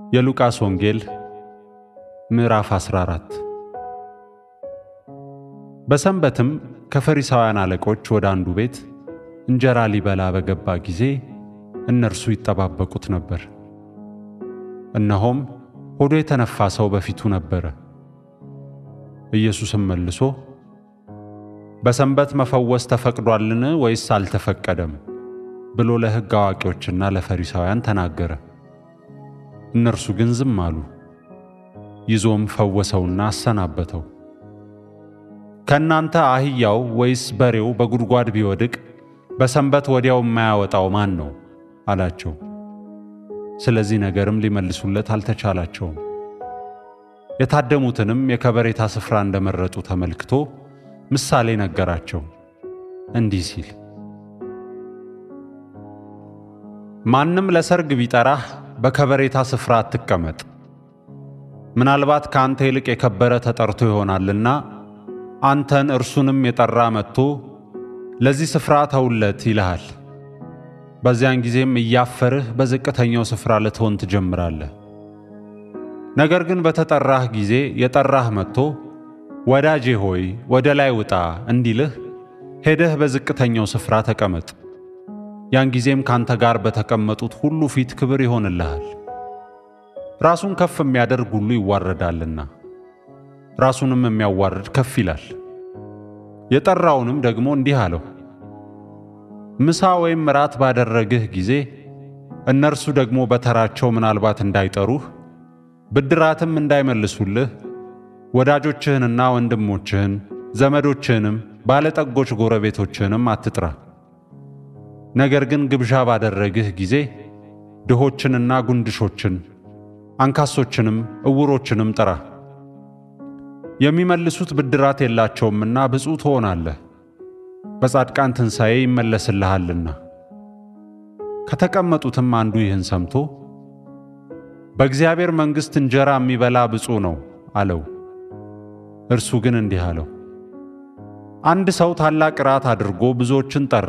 የሉቃስ ወንጌል ምዕራፍ 14 በሰንበትም ከፈሪሳውያን አለቆች ወደ አንዱ ቤት እንጀራ ሊበላ በገባ ጊዜ እነርሱ ይጠባበቁት ነበር። እነሆም ሆዱ የተነፋ ሰው በፊቱ ነበረ። ኢየሱስም መልሶ በሰንበት መፈወስ ተፈቅዷልን ወይስ አልተፈቀደም? ብሎ ለሕግ አዋቂዎችና ለፈሪሳውያን ተናገረ። እነርሱ ግን ዝም አሉ። ይዞም ፈወሰውና አሰናበተው። ከእናንተ አህያው ወይስ በሬው በጉድጓድ ቢወድቅ በሰንበት ወዲያው የማያወጣው ማን ነው? አላቸው። ስለዚህ ነገርም ሊመልሱለት አልተቻላቸውም። የታደሙትንም የከበሬታ ስፍራ እንደመረጡ ተመልክቶ ምሳሌ ነገራቸው እንዲህ ሲል ማንም ለሰርግ ቢጠራህ በከበሬታ ስፍራ አትቀመጥ። ምናልባት ከአንተ ይልቅ የከበረ ተጠርቶ ይሆናልና አንተን እርሱንም የጠራ መጥቶ ለዚህ ስፍራ ተውለት ይልሃል። በዚያን ጊዜም እያፈርህ በዝቅተኛው ስፍራ ልትሆን ትጀምራለህ። ነገር ግን በተጠራህ ጊዜ የጠራህ መጥቶ ወዳጄ ሆይ ወደ ላይ ውጣ እንዲልህ ሄደህ በዝቅተኛው ስፍራ ተቀመጥ። ያን ጊዜም ካንተ ጋር በተቀመጡት ሁሉ ፊት ክብር ይሆንልሃል። ራሱን ከፍ የሚያደርግ ሁሉ ይዋረዳልና ራሱንም የሚያዋርድ ከፍ ይላል። የጠራውንም ደግሞ እንዲህ አለው፣ ምሳ ወይም ራት ባደረግህ ጊዜ እነርሱ ደግሞ በተራቸው ምናልባት እንዳይጠሩህ ብድራትም እንዳይመልሱልህ ወዳጆችህንና ወንድሞችህን ዘመዶችህንም ባለጠጎች ጎረቤቶችህንም አትጥራ። ነገር ግን ግብዣ ባደረግህ ጊዜ ድሆችንና ጉንድሾችን አንካሶችንም ዕውሮችንም ጥራ። የሚመልሱት ብድራት የላቸውምና ብፁዕ ትሆናለህ፣ በጻድቃን ትንሣኤ ይመለስልሃልና። ከተቀመጡትም አንዱ ይህን ሰምቶ በእግዚአብሔር መንግሥት እንጀራ የሚበላ ብፁዕ ነው አለው። እርሱ ግን እንዲህ አለው፣ አንድ ሰው ታላቅ እራት አድርጎ ብዙዎችን ጠራ።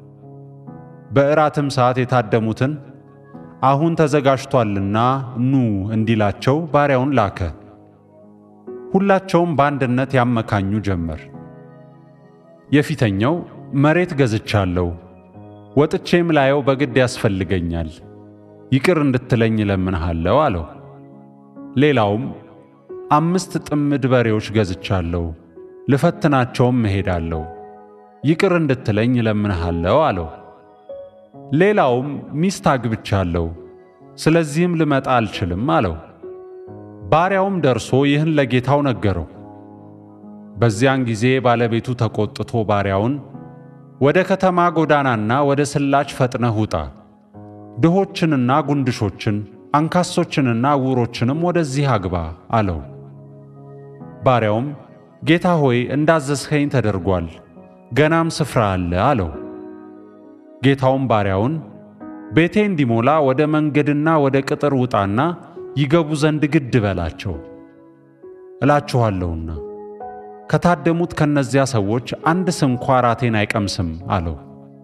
በእራትም ሰዓት የታደሙትን አሁን ተዘጋጅቷልና ኑ እንዲላቸው ባሪያውን ላከ። ሁላቸውም በአንድነት ያመካኙ ጀመር። የፊተኛው መሬት ገዝቻለሁ፣ ወጥቼም ላየው በግድ ያስፈልገኛል፣ ይቅር እንድትለኝ እለምንሃለሁ አለው። ሌላውም አምስት ጥምድ በሬዎች ገዝቻለሁ፣ ልፈትናቸውም እሄዳለሁ፣ ይቅር እንድትለኝ እለምንሃለሁ አለው። ሌላውም ሚስት አግብቻለሁ፣ ስለዚህም ልመጣ አልችልም አለው። ባሪያውም ደርሶ ይህን ለጌታው ነገረው። በዚያን ጊዜ ባለቤቱ ተቆጥቶ ባሪያውን ወደ ከተማ ጎዳናና ወደ ስላች ፈጥነህ ውጣ፣ ድሆችንና ጉንድሾችን አንካሶችንና ዕውሮችንም ወደዚህ አግባ አለው። ባሪያውም ጌታ ሆይ እንዳዘዝኸኝ ተደርጓል፣ ገናም ስፍራ አለ አለው። ጌታውም ባሪያውን ቤቴ እንዲሞላ ወደ መንገድና ወደ ቅጥር ውጣና ይገቡ ዘንድ ግድ በላቸው። እላችኋለሁና ከታደሙት ከነዚያ ሰዎች አንድ ስንኳ ራቴን አይቀምስም አለው።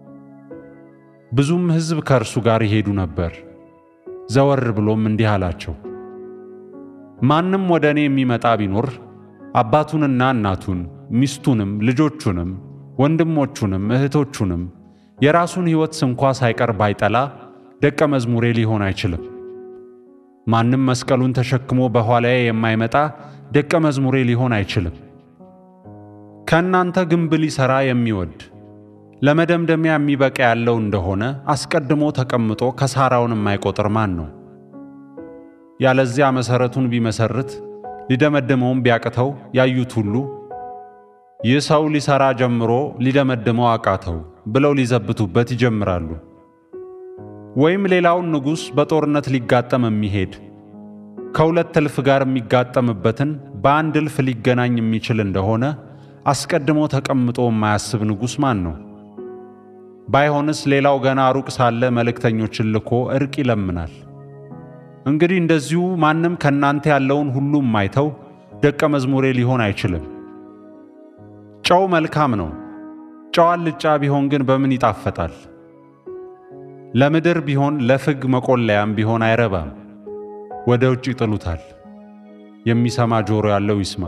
ብዙም ሕዝብ ከእርሱ ጋር ይሄዱ ነበር። ዘወር ብሎም እንዲህ አላቸው፣ ማንም ወደ እኔ የሚመጣ ቢኖር አባቱንና እናቱን ሚስቱንም ልጆቹንም ወንድሞቹንም እህቶቹንም የራሱን ሕይወት ስንኳ ሳይቀር ባይጠላ ደቀ መዝሙሬ ሊሆን አይችልም። ማንም መስቀሉን ተሸክሞ በኋላዬ የማይመጣ ደቀ መዝሙሬ ሊሆን አይችልም። ከእናንተ ግንብ ሊሠራ የሚወድ ለመደምደሚያ የሚበቃ ያለው እንደሆነ አስቀድሞ ተቀምጦ ከሳራውን የማይቆጥር ማን ነው? ያለዚያ መሠረቱን ቢመሰርት ሊደመድመውም ቢያቅተው ያዩት ሁሉ ይህ ሰው ሊሠራ ጀምሮ ሊደመድመው አቃተው ብለው ሊዘብቱበት ይጀምራሉ። ወይም ሌላውን ንጉሥ በጦርነት ሊጋጠም የሚሄድ ከሁለት እልፍ ጋር የሚጋጠምበትን በአንድ እልፍ ሊገናኝ የሚችል እንደሆነ አስቀድሞ ተቀምጦ የማያስብ ንጉሥ ማን ነው? ባይሆንስ ሌላው ገና ሩቅ ሳለ መልእክተኞችን ልኮ ዕርቅ ይለምናል። እንግዲህ እንደዚሁ ማንም ከእናንተ ያለውን ሁሉ የማይተው ደቀ መዝሙሬ ሊሆን አይችልም። ጨው መልካም ነው። ጨው አልጫ ቢሆን ግን በምን ይጣፈጣል? ለምድር ቢሆን ለፍግ መቆለያም ቢሆን አይረባም። ወደ ውጭ ይጥሉታል። የሚሰማ ጆሮ ያለው ይስማ።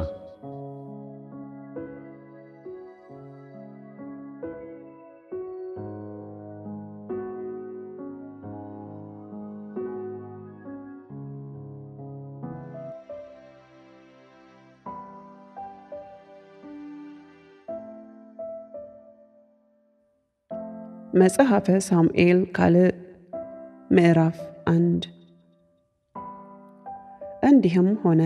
መጽሐፈ ሳሙኤል ካልዕ ምዕራፍ አንድ እንዲህም ሆነ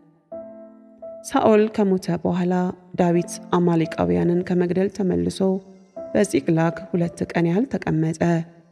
ሳኦል ከሞተ በኋላ ዳዊት አማሌቃውያንን ከመግደል ተመልሶ በጺቅላግ ሁለት ቀን ያህል ተቀመጠ።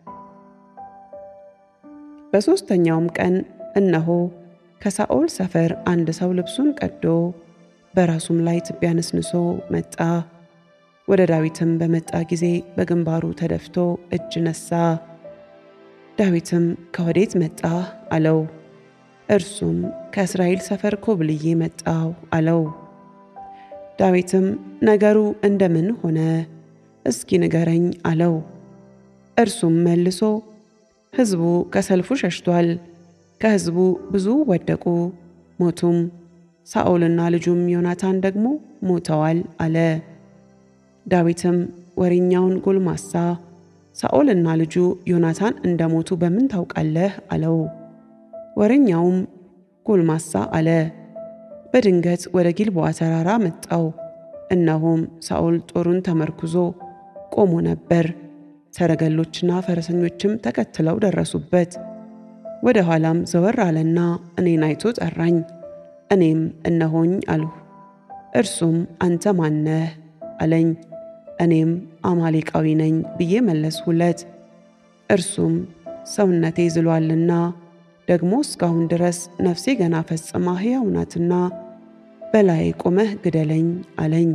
በሦስተኛውም ቀን እነሆ ከሳኦል ሰፈር አንድ ሰው ልብሱን ቀዶ በራሱም ላይ ትቢያ ነስንሶ መጣ። ወደ ዳዊትም በመጣ ጊዜ በግንባሩ ተደፍቶ እጅ ነሳ። ዳዊትም ከወዴት መጣህ አለው። እርሱም ከእስራኤል ሰፈር ኮብልዬ መጣሁ አለው። ዳዊትም ነገሩ እንደምን ሆነ እስኪ ንገረኝ አለው። እርሱም መልሶ ሕዝቡ ከሰልፉ ሸሽቷል፣ ከሕዝቡ ብዙ ወደቁ ሞቱም፣ ሳኦልና ልጁም ዮናታን ደግሞ ሞተዋል አለ። ዳዊትም ወሬኛውን ጎልማሳ ሳኦልና ልጁ ዮናታን እንደሞቱ በምን ታውቃለህ? አለው። ወሬኛውም ጎልማሳ አለ፣ በድንገት ወደ ጊልቦዓ ተራራ መጣው። እነሆም ሳኦል ጦሩን ተመርኩዞ ቆሞ ነበር። ሰረገሎችና ፈረሰኞችም ተከትለው ደረሱበት። ወደ ኋላም ዘወር አለና እኔን አይቶ ጠራኝ። እኔም እነሆኝ አልሁ። እርሱም አንተ ማነህ አለኝ። እኔም አማሌቃዊ ነኝ ብዬ መለስሁለት። እርሱም ሰውነቴ ዝሏልና ደግሞ እስካሁን ድረስ ነፍሴ ገና ፈጽማ ሕያው ናትና በላይ ቆመህ ግደለኝ አለኝ።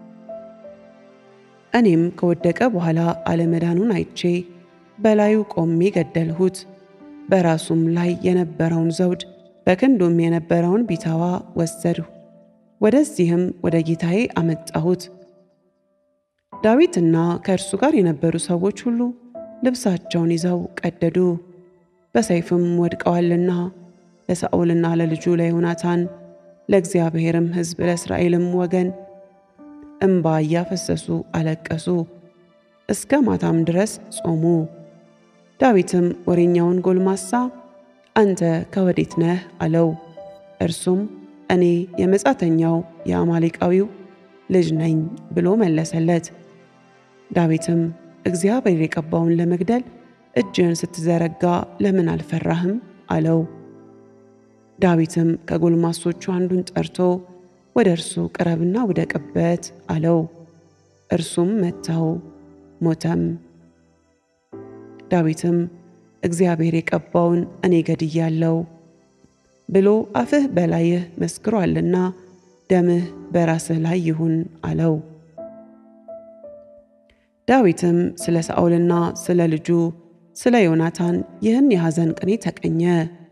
እኔም ከወደቀ በኋላ አለመዳኑን አይቼ በላዩ ቆሜ ገደልሁት። በራሱም ላይ የነበረውን ዘውድ በክንዱም የነበረውን ቢታዋ ወሰድሁ። ወደዚህም ወደ ጌታዬ አመጣሁት። ዳዊትና ከእርሱ ጋር የነበሩ ሰዎች ሁሉ ልብሳቸውን ይዘው ቀደዱ፣ በሰይፍም ወድቀዋልና ለሳኦልና ለልጁ ለዮናታን ለእግዚአብሔርም ሕዝብ ለእስራኤልም ወገን እምባ እያፈሰሱ አለቀሱ፣ እስከ ማታም ድረስ ጾሙ። ዳዊትም ወሬኛውን ጎልማሳ አንተ ከወዴት ነህ አለው። እርሱም እኔ የመጻተኛው የአማሌቃዊው ልጅ ነኝ ብሎ መለሰለት። ዳዊትም እግዚአብሔር የቀባውን ለመግደል እጅህን ስትዘረጋ ለምን አልፈራህም? አለው። ዳዊትም ከጎልማሶቹ አንዱን ጠርቶ ወደ እርሱ ቅረብና ውደቅበት አለው። እርሱም መታው፣ ሞተም። ዳዊትም እግዚአብሔር የቀባውን እኔ ገድያለሁ ብሎ አፍህ በላይህ መስክሯልና ደምህ በራስህ ላይ ይሁን አለው። ዳዊትም ስለ ሳኦልና ስለ ልጁ ስለ ዮናታን ይህን የሐዘን ቅኔ ተቀኘ።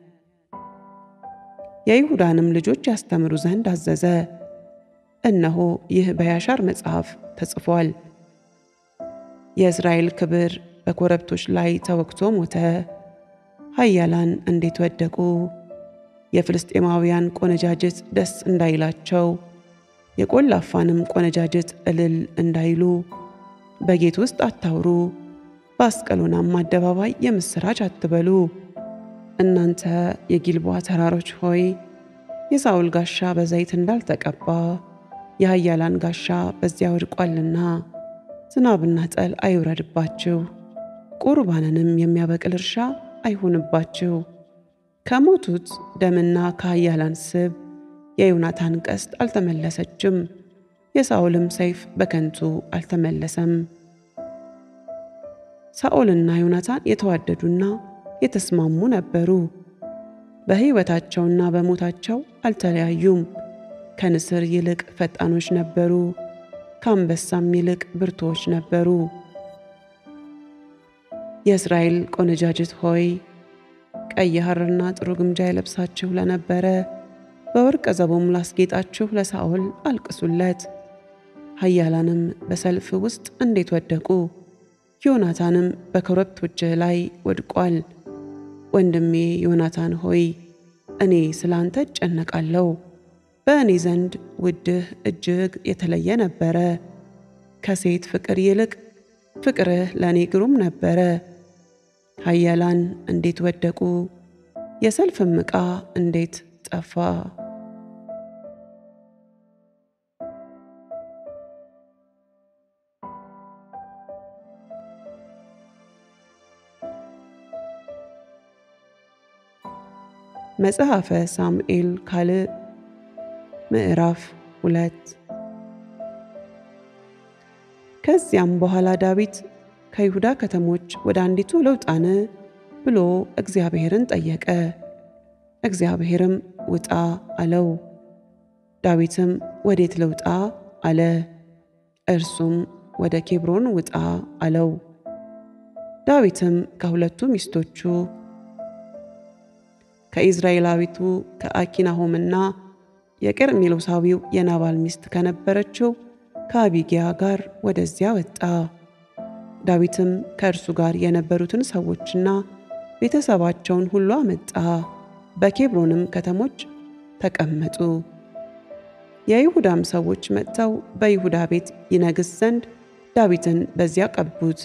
የይሁዳንም ልጆች ያስተምሩ ዘንድ አዘዘ። እነሆ ይህ በያሻር መጽሐፍ ተጽፏል። የእስራኤል ክብር በኮረብቶች ላይ ተወግቶ ሞተ። ኃያላን እንዴት ወደቁ! የፍልስጤማውያን ቆነጃጅት ደስ እንዳይላቸው የቆላፋንም ቆነጃጅት እልል እንዳይሉ በጌት ውስጥ አታውሩ፣ በአስቀሎናም አደባባይ የምሥራች አትበሉ። እናንተ የጊልቦዓ ተራሮች ሆይ የሳኦል ጋሻ በዘይት እንዳልተቀባ የኃያላን ጋሻ በዚያ ወድቋልና ዝናብና ጠል አይውረድባችሁ፣ ቁርባንንም የሚያበቅል እርሻ አይሁንባችሁ። ከሞቱት ደምና ከኃያላን ስብ የዮናታን ቀስት አልተመለሰችም፣ የሳኦልም ሰይፍ በከንቱ አልተመለሰም። ሳኦልና ዮናታን የተዋደዱና የተስማሙ ነበሩ። በሕይወታቸውና በሞታቸው አልተለያዩም። ከንስር ይልቅ ፈጣኖች ነበሩ፣ ከአንበሳም ይልቅ ብርቱዎች ነበሩ። የእስራኤል ቆነጃጅት ሆይ ቀይ ሐርና ጥሩ ግምጃ የለብሳችሁ ለነበረ በወርቀ ዘቦም ላስጌጣችሁ ለሳኦል አልቅሱለት። ኃያላንም በሰልፍ ውስጥ እንዴት ወደቁ! ዮናታንም በኮረብቶችህ ላይ ወድቋል። ወንድሜ ዮናታን ሆይ እኔ ስለ አንተ እጨነቃለሁ። በእኔ ዘንድ ውድህ እጅግ የተለየ ነበረ። ከሴት ፍቅር ይልቅ ፍቅርህ ለእኔ ግሩም ነበረ። ኃያላን እንዴት ወደቁ፣ የሰልፍም ዕቃ እንዴት ጠፋ። መጽሐፈ ሳሙኤል ካልዕ ምዕራፍ ሁለት ከዚያም በኋላ ዳዊት ከይሁዳ ከተሞች ወደ አንዲቱ ልውጣን ብሎ እግዚአብሔርን ጠየቀ። እግዚአብሔርም ውጣ አለው። ዳዊትም ወዴት ልውጣ አለ። እርሱም ወደ ኬብሮን ውጣ አለው። ዳዊትም ከሁለቱ ሚስቶቹ ከኢዝራኤላዊቱ ከአኪናሆምና የቀርሜሎሳዊው የናባል ሚስት ከነበረችው ከአቢጊያ ጋር ወደዚያ ወጣ። ዳዊትም ከእርሱ ጋር የነበሩትን ሰዎችና ቤተሰባቸውን ሁሉ አመጣ። በኬብሮንም ከተሞች ተቀመጡ። የይሁዳም ሰዎች መጥተው በይሁዳ ቤት ይነግስ ዘንድ ዳዊትን በዚያ ቀቡት።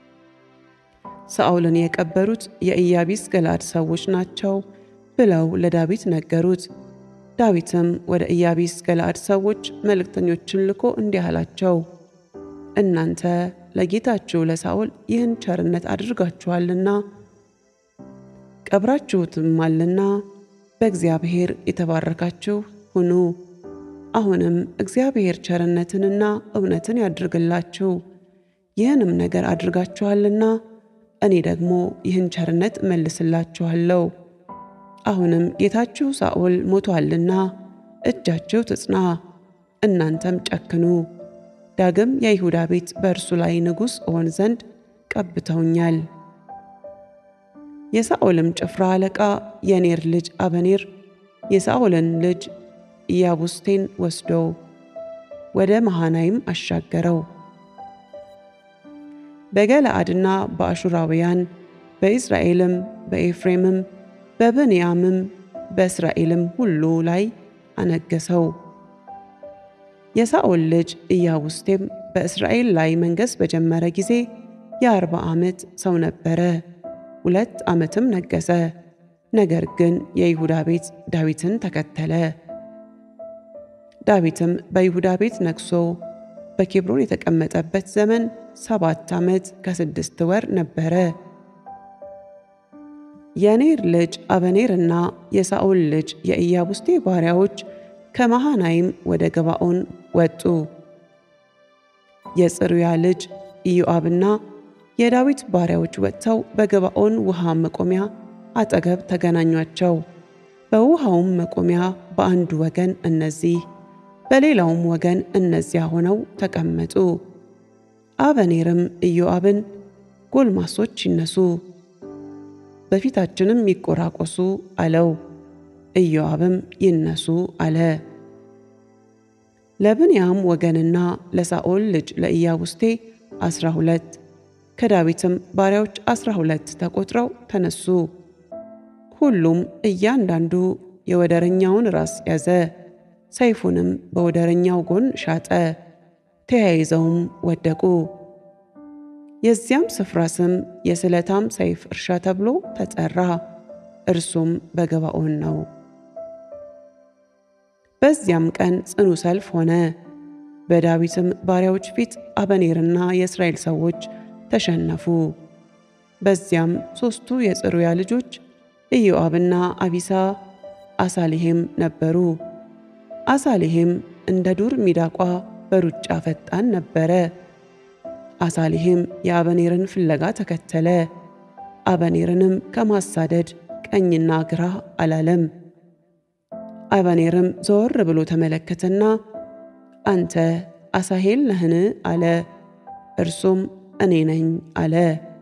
ሳኦልን የቀበሩት የኢያቢስ ገላድ ሰዎች ናቸው ብለው ለዳዊት ነገሩት። ዳዊትም ወደ ኢያቢስ ገላድ ሰዎች መልእክተኞችን ልኮ እንዲህ አላቸው፣ እናንተ ለጌታችሁ ለሳኦል ይህን ቸርነት አድርጋችኋልና ቀብራችሁትማልና በእግዚአብሔር የተባረካችሁ ሁኑ። አሁንም እግዚአብሔር ቸርነትንና እውነትን ያድርግላችሁ። ይህንም ነገር አድርጋችኋልና እኔ ደግሞ ይህን ቸርነት እመልስላችኋለሁ። አሁንም ጌታችሁ ሳኦል ሞቶአልና እጃችሁ ትጽና፣ እናንተም ጨክኑ። ዳግም የይሁዳ ቤት በእርሱ ላይ ንጉሥ እሆን ዘንድ ቀብተውኛል። የሳኦልም ጭፍራ አለቃ የኔር ልጅ አበኔር የሳኦልን ልጅ ኢያቡስቴን ወስዶ ወደ መሃናይም አሻገረው። በገለአድና በአሹራውያን በኢዝራኤልም በኤፍሬምም በብንያምም በእስራኤልም ሁሉ ላይ አነገሰው። የሳኦል ልጅ ኢያቡስቴም በእስራኤል ላይ መንገሥ በጀመረ ጊዜ የአርባ ዓመት ሰው ነበረ። ሁለት ዓመትም ነገሠ። ነገር ግን የይሁዳ ቤት ዳዊትን ተከተለ። ዳዊትም በይሁዳ ቤት ነግሶ በኬብሮን የተቀመጠበት ዘመን ሰባት ዓመት ከስድስት ወር ነበረ። የኔር ልጅ አበኔርና የሳኦል ልጅ የኢያቡስቴ ባሪያዎች ከመሃናይም ወደ ገባኦን ወጡ። የጽሩያ ልጅ ኢዮአብና የዳዊት ባሪያዎች ወጥተው በገባኦን ውሃ መቆሚያ አጠገብ ተገናኟቸው። በውሃውም መቆሚያ በአንዱ ወገን እነዚህ በሌላውም ወገን እነዚያ ሆነው ተቀመጡ። አበኔርም ኢዮአብን ጎልማሶች ይነሱ፣ በፊታችንም ይቆራቆሱ አለው። ኢዮአብም ይነሱ አለ። ለብንያም ወገንና ለሳኦል ልጅ ለኢያቡስቴ አስራ ሁለት ከዳዊትም ባሪያዎች አስራ ሁለት ተቆጥረው ተነሱ። ሁሉም እያንዳንዱ የወደረኛውን ራስ ያዘ፣ ሰይፉንም በወደረኛው ጎን ሻጠ። ተያይዘውም ወደቁ። የዚያም ስፍራ ስም የስለታም ሰይፍ እርሻ ተብሎ ተጠራ። እርሱም በገባኦን ነው። በዚያም ቀን ጽኑ ሰልፍ ሆነ። በዳዊትም ባሪያዎች ፊት አበኔርና የእስራኤል ሰዎች ተሸነፉ። በዚያም ሦስቱ የጽሩያ ልጆች ኢዮአብና አቢሳ አሳሊሄም ነበሩ። አሳሊሄም እንደ ዱር ሚዳቋ በሩጫ ፈጣን ነበረ። አሳሊሄም የአበኔርን ፍለጋ ተከተለ። አበኔርንም ከማሳደድ ቀኝና ግራ አላለም። አበኔርም ዘወር ብሎ ተመለከተና አንተ አሳሄል ነህን? አለ። እርሱም እኔ ነኝ አለ።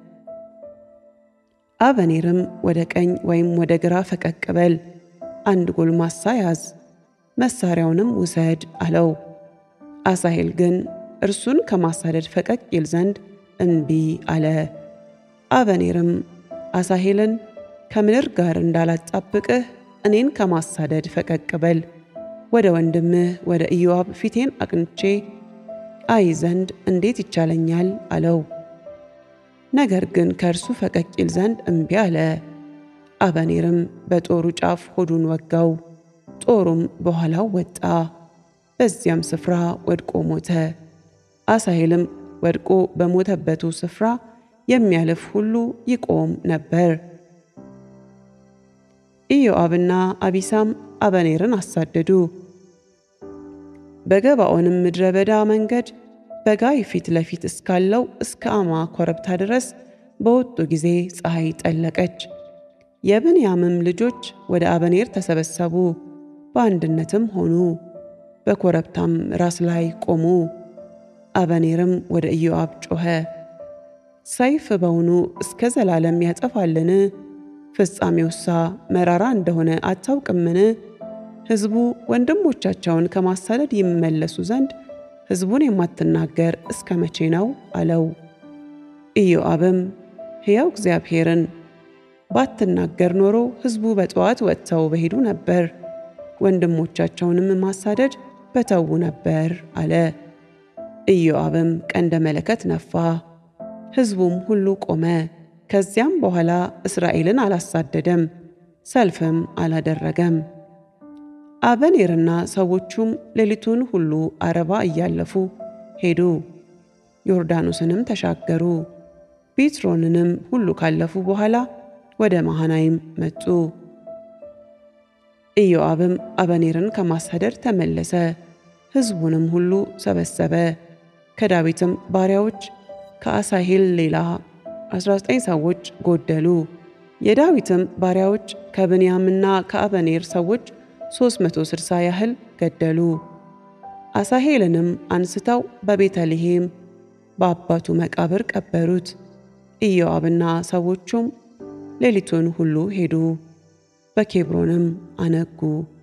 አበኔርም ወደ ቀኝ ወይም ወደ ግራ ፈቀቅ በል፣ አንድ ጎልማሳ ያዝ፣ መሳሪያውንም ውሰድ አለው። አሳሄል ግን እርሱን ከማሳደድ ፈቀቅ ይል ዘንድ እንቢ አለ። አበኔርም አሳሄልን ከምድር ጋር እንዳላጣብቅህ እኔን ከማሳደድ ፈቀቅ በል። ወደ ወንድምህ ወደ ኢዮአብ ፊቴን አቅንቼ አይ ዘንድ እንዴት ይቻለኛል አለው። ነገር ግን ከእርሱ ፈቀቅ ይል ዘንድ እምቢ አለ። አበኔርም በጦሩ ጫፍ ሆዱን ወጋው፣ ጦሩም በኋላው ወጣ፣ በዚያም ስፍራ ወድቆ ሞተ። አሳሄልም ወድቆ በሞተበቱ ስፍራ የሚያልፍ ሁሉ ይቆም ነበር። ኢዮአብና አቢሳም አበኔርን አሳደዱ። በገባኦንም ምድረ በዳ መንገድ በጋይ ፊት ለፊት እስካለው እስከ አማ ኮረብታ ድረስ በወጡ ጊዜ ፀሐይ ጠለቀች። የብንያምም ልጆች ወደ አበኔር ተሰበሰቡ፣ በአንድነትም ሆኑ፣ በኮረብታም ራስ ላይ ቆሙ። አበኔርም ወደ ኢዮአብ ጮኸ፣ ሰይፍ በውኑ እስከ ዘላለም ያጠፋልን? ፍጻሜውሳ መራራ እንደሆነ አታውቅምን? ሕዝቡ ወንድሞቻቸውን ከማሳደድ ይመለሱ ዘንድ ሕዝቡን የማትናገር እስከ መቼ ነው? አለው። ኢዮአብም ሕያው እግዚአብሔርን ባትናገር ኖሮ ሕዝቡ በጠዋት ወጥተው በሄዱ ነበር፣ ወንድሞቻቸውንም ማሳደድ በተዉ ነበር አለ። ኢዮአብም ቀንደ መለከት ነፋ፣ ሕዝቡም ሁሉ ቆመ። ከዚያም በኋላ እስራኤልን አላሳደደም፣ ሰልፍም አላደረገም። አበኔርና ሰዎቹም ሌሊቱን ሁሉ አረባ እያለፉ ሄዱ፣ ዮርዳኖስንም ተሻገሩ። ቢትሮንንም ሁሉ ካለፉ በኋላ ወደ መሃናይም መጡ። ኢዮአብም አበኔርን ከማሳደድ ተመለሰ፣ ሕዝቡንም ሁሉ ሰበሰበ። ከዳዊትም ባሪያዎች ከአሳሄል ሌላ 19 ሰዎች ጎደሉ። የዳዊትም ባሪያዎች ከብንያምና ከአበኔር ሰዎች 360 ያህል ገደሉ። አሳሄልንም አንስተው በቤተልሔም በአባቱ መቃብር ቀበሩት። ኢዮአብና ሰዎቹም ሌሊቱን ሁሉ ሄዱ፣ በኬብሮንም አነጉ።